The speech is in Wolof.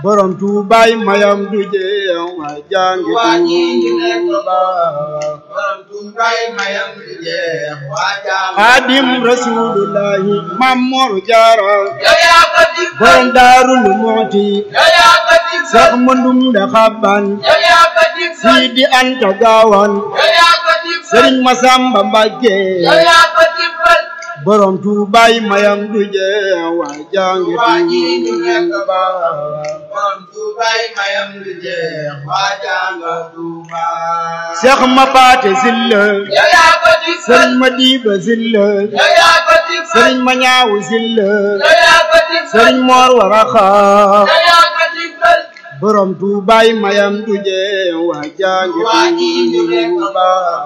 borom tuubaay mayam du jeex waa jàngi waa ñii ñu nekk tuuba borom tuubaay mayam du jeex waa jàngi xaadim rasulullahi mamor jaara yow yaa ko dig borom daarul mooti yow yaa ko dig sax mëndum da xabban yow yaa ko dig siidi anta gaawan yow yaa ko dig sëriñ masamba mbàkke yow yaa ko dimbal borom tuubaay mayam du jeex waa jàngi waa ñii ñu nekk tuuba borom tuubaay mayam du jeex waa jàngi Tuuba seex ma paate silla yow yaa ko dimbal sëriñ ma diiba silla yow yaa ko dimbal sëriñ ma ñaawu silla yow yaa ko dimbal sëriñ moor waraxa yow yaa ko dimbal borom tuubaay mayam du jeex waa jàngi waa ñii ñu nekk tuuba